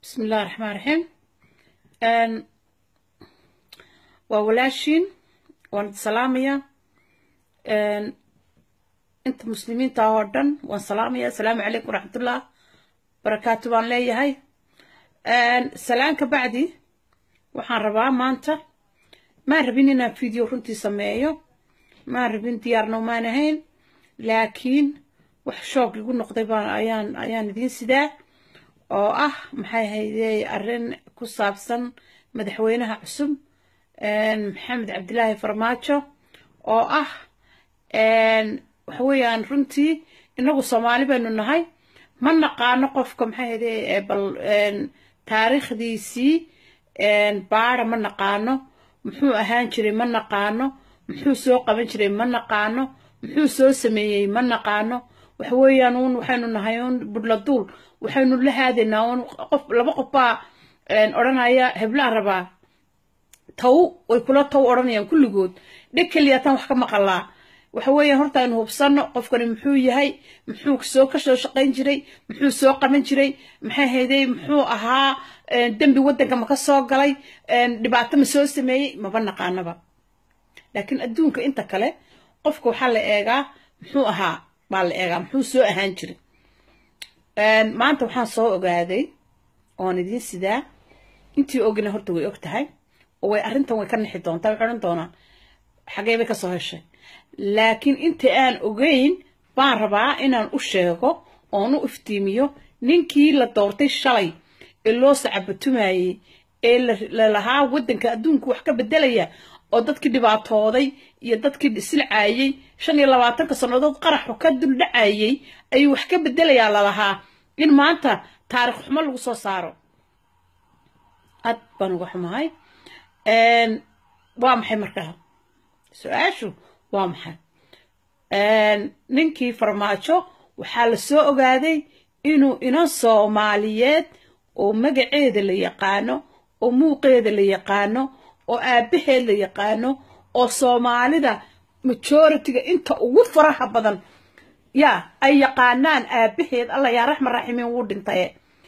بسم الله الرحمن الرحيم أن وولاشين وان سلامية أن انت مسلمين تاوردن وان سلامية السلام عليكم ورحمة الله بركاته بان لي هاي أن سلام كبعدي waxaan rabaa maanta maan rabin inaan video runtii sameeyo maan rabin diyaarno maan ahayn laakiin wax shoog igu noqday baan ayaan ayaan idiin sidaa oo ah maxay haydee arrin ku saabsan madaxweynaha cusub maxamed cabdilaahi farmaajo oo ah waxa weeyaan runtii inagu soomaali baynu nahay ma naqaano qofka maxay haydee bal taariikhdiisii baara ma naqaano muxuu ahaan jiray ma naqaano muxuu soo qaban jiray ma naqaano muxuu soo sameeyey ma naqaano waxa weeyaan uun waxaynu nahay uun budladuul waxaynu la haadaynaa uun qof laba qof baa odhanaya heblaan rabaa taw way kula taw odhanayaan kulligood dheg keliyaataan wax ka maqalaa waxa weeyaan horta aynu hubsanno qofkani muxuu yahay muxuu soo ka soo shaqayn jiray muxuu soo qaban jiray maxay hayday muxuu ahaa dembi waddanka ma ka soo galay dhibaato ma soo sameeyey maba naqaanaba laakiin adduunka inta kale qofka waxaa la eegaa muxuu ahaa baa la eegaa muxuu soo ahaan jiray maanta waxaan soo ogaaday oon idiin sidaa intii ogina horta way og tahay oo way arrintan way ka nixi doontaa waxay odhan doonaan xagee bay ka soo heshay laakiin inta aan ogeyn baan rabaa inaan u sheego oon u iftiimiyo ninkii la doortay shalay ee loo sacabatumayey ee lalahaa waddanka adduunku wax ka beddelaya oo dadkii dhibaatooday iyo dadkii silcaayey shan iyo labaatanka sannadood qaraxu ka duldhacayey ayuu wax ka beddelayaa lalahaa in maanta taarikh xumo lagu soo saaro aad baan uga xumahay waa maxay markaa su-aashu waa maxay ninkii farmaajo waxaa la soo ogaaday inuu inan soomaaliyeed oo magaceeda la yaqaano oo muuqeeda la yaqaano oo aabbaheed la yaqaano oo soomaalida majoritiga inta ugu faraha badan yaa ay yaqaanaan aabbaheed alla yaa raxman raximiin wuu dhintaye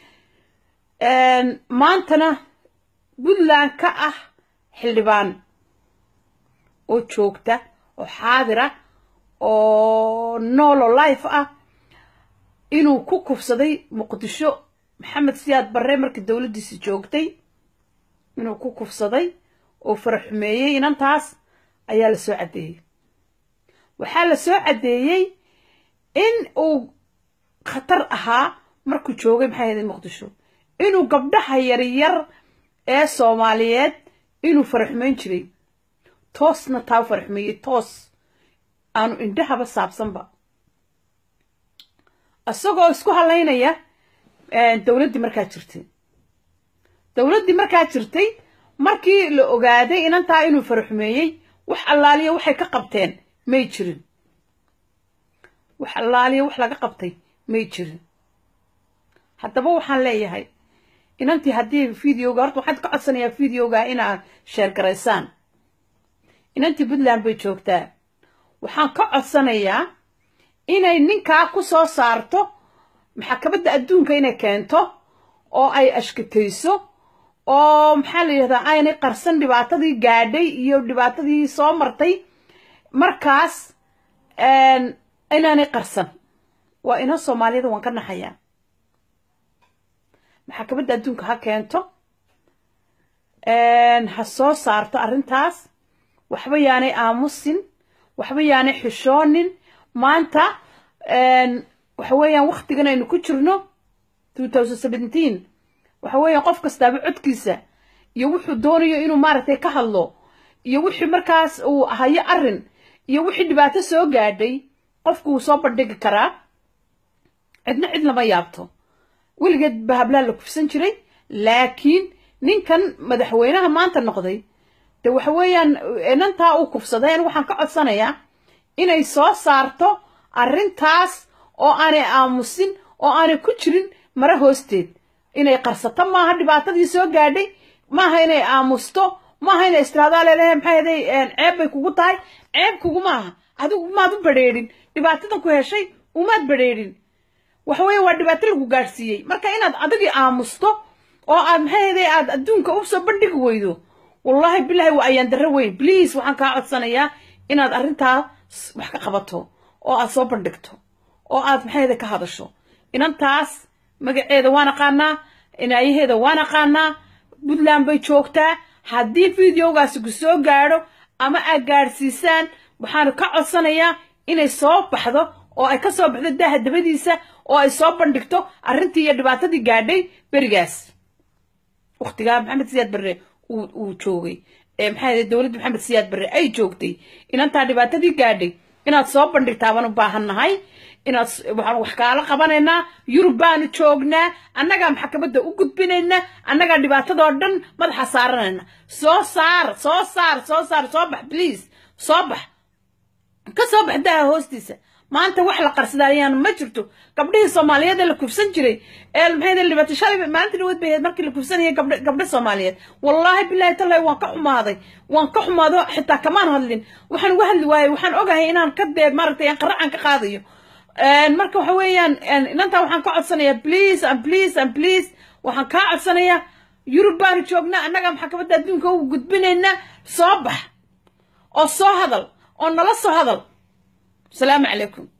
maantana puntland ka ah xildhibaan oo joogta oo xaadira oo noolo life ah inuu ku kufsaday muqdisho maxamed siyaad barre markii dowladdiisi joogtay inuu ku kufsaday oo faraxumeeyey inantaas ayaa la soo caddeeyey waxaa la soo caddeeyey in uu khatar ahaa markuu joogay maxay haydeen muqdisho inuu gabdhaha yaryar ee soomaaliyeed inuu faraxumeyn jiray toosna taa faraxumeeyey toos aanu indhahaba saabsanba isagoo isku halaynaya dowladdii markaa jirtay dowladdii markaa jirtay markii la ogaaday inantaa inuu faraxumeeyey wax allaaliya waxay ka qabteen may jirin wax allaaliya wax laga qabtay may jirin haddaba waxaan leeyahay inantii haddii videoga horta waxaan ka codsanayaa videoga inaad sheergaraysaan inantii puntland bay joogtaa waxaan ka codsanayaa inay ninkaa ku soo saarto maxkamadda adduunka inay keento oo ay ashkatayso oo maxaa la yidhahdaa aynay qarsan dhibaatadii gaadhay iyo dhibaatadii soo martay markaas inaanay qarsan waa ina soomaaliyada waan ka naxayaa maxkamadda adduunka ha keento ha soo saarto arrintaas waxba yaanay aamusin waxba yaanay xishoonin maanta waxa weeyaan waktigan aynu ku jirno waxa weeyaan qof kastaaba codkiisa iyo wuxuu doonayo inuu maaragtay ka hadlo iyo wixii markaas uu hayo arrin iyo wixii dhibaato soo gaadhay qofku wuu soo bandhigi karaa cidna cid lama yaabto weligeed ba hablaa la kufsan jiray laakiin ninkan madaxweynaha maanta noqday de waxa weeyaan inantaa uu kufsaday an waxaan ka codsanayaa inay soo saarto arrintaas oo aanay aamusin oo aanay ku jirin mara hoosteed inay qarsato maaha dhibaatadii soo gaadhay maaha inay aamusto maaha inay istiraadaal leedahay maxay haday ceeb bay kugu tahay ceeb kugu maaha adigu maad u badrheedhin dhibaatadan ku heshay umaad badrheedhin waxa weeye waa dhibaato lagu gaadhsiiyey marka inaad adigii aamusto oo aad maxay ahayday aad adduunka u soo bandhigi weydo wallaahi bilaahi waa ayaan darro weyn bliase waxaan kaa codsanayaa inaad arrintaa wax ka qabato oo aad soo bandhigto oo aad maxayda ka hadasho inantaas magaceeda waan aqaanaa inaayaheeda waan aqaanaa puntland bay joogtaa haddii videogaasi ku soo gaadho ama aad gaadhsiisaan waxaan ka codsanayaa inay soo baxdo oo ay ka soo baxdo daaha dabadiisa oo ay soo bandhigto arrintii iyo dhibaatadii gaadhay berigaas wakhtigaa maxamed siyaad barre uu joogay maxaa dowladda maxamed siyaad barre ay joogtay inantaa dhibaatadii gaadhay inaad soo bandhigtaa baan u baahannahay inaad waxaan wax kaala qabanaynaa yurub baanu joognaa annagaa maxkamadda u gudbinaynaa annagaa dhibaatadoo dhan madaxa saaranayna soo saar soo saar soo saar soo bax bliase soo bax ka soo bax daha hoostiisa maanta wax la qarsadayaan ma jirto gabdhihii soomaaliyeed ee la kufsan jiray ee maxay dhibaato shalay maalinta dhaweed bay ahayd markii la kufsanayay gabdho gabdho soomaaliyeed wallaahi billahi tallahi waan ka xumaaday waan ka xumaado xitaa kamaan hadlin waxaan uga hadli waayey waxaan ogahay inaan ka dee maaragtay aan qaracan ka qaadayo marka waxa weeyaan inantaa waxaan ka codsanayaa please and please and please waxaan kaa codsanayaa yurub baanu joognaa annaga maxkamadda adduunka ugu gudbinaynaa soo bax oo soo hadal oo nala soo hadal السلام عليكم